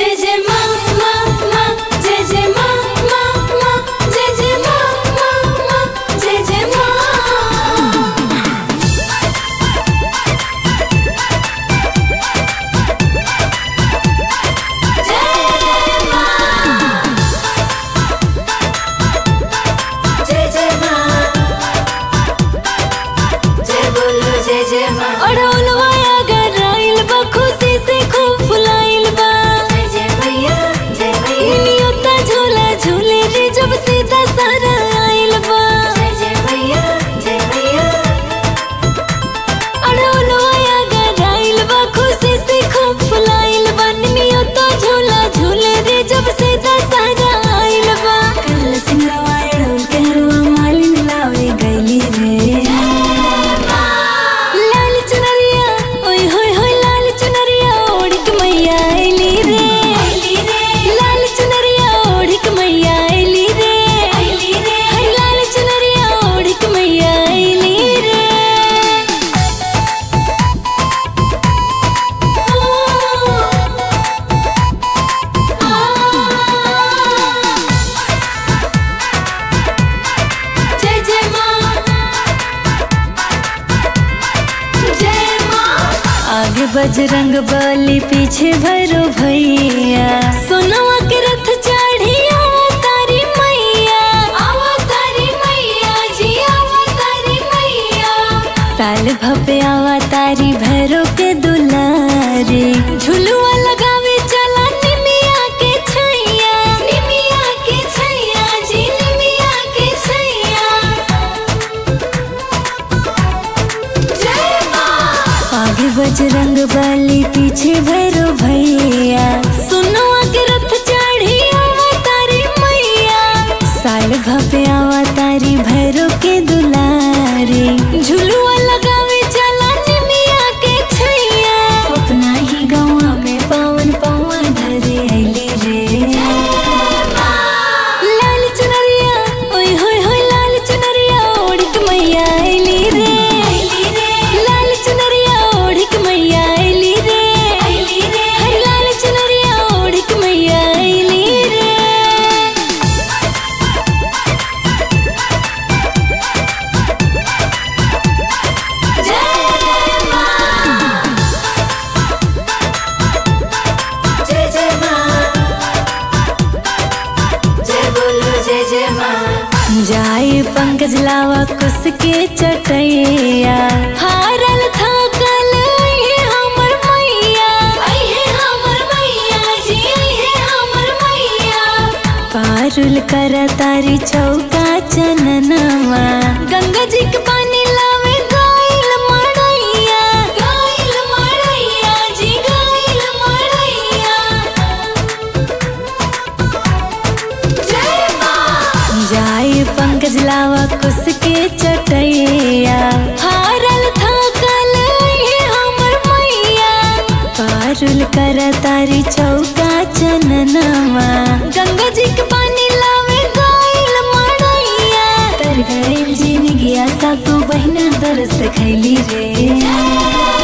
जय जय माँ माँ माँ जय जय माँ माँ माँ जय जय माँ माँ माँ जय जय माँ जय जय माँ जय बोलो जय जय माँ अड़ौलवा अगर आइल बा खुशी से खूब फुलाइल बा जय जय मैया जय मैया नियोता झूला झूले रे जब सीधा सारा आइल बा जय जय मैया जय मैया अड़ौलवा अगर आइल बा खुशी से खूब फुलाइल बा नियोता झूला झूले रे जब सीधा सारा आइल बा कल सिंगरवा अड़ौल के हरवा मालिन लावे गइली रे लाल चुनरिया ओय होय होय लाल चुनरिया ओढ़ के मैया आइली रे आइली रे लाल चुनरिया ओढ़ के मैया आइली रे आइली रे हर लाल चुनरिया ओढ़ के मैया आइली रे जय जय माँ जय माँ आगे बजरंग बली पीछे भैरो भैया सोनवा के रथ चढ़ी तारी मैया अवतारी मैया जी अवतारी मैया साल भपे आवा तारी भैरो के दुलारे झुलुआ लगावे चला निमिया के छैया निमिया के छैया जी निमिया के छैया जय माँ आगे बजरंग बली पीछे भैरो भैया सुनवा के रथ चढ़ी तारी मैया साल भपे आवा तारी भैरो के दुलारे झुलुआ लगावे चला निमिया के छैया अपना ही गाँव में पावन पावन धरे अली रे लाल चुनरिया ओय होय होय लाल चुनरिया ओढ़ के मैया अली रे आइली रे लाल चुनरिया ओढ़ के मैया अली रे आइली रे हर लाल चुनरिया ओढ़ के मैया अली रे जय माँ जय जय माँ जय बोलो जय जय माँ जाए पंकज लावा कुस के चटैया हारल थाकल ये हमर मैया आई है हमर मैया जी आई है हमर मैया पारुल कर तारी चौका चननवा गंगा जी के पानी लावे गाइल मड़ैया गाइल मड़ैया जी गाइल मड़ैया जय माँ जाए पंकज लावा कुस के चटैया हारल थाकल ये हमर मैया पारुल कर तारी चौका चननवा गंगा जी के पानी लावे गाइल मड़ैया तर गइल जिन गया सा तू बहिना दरस खैली रे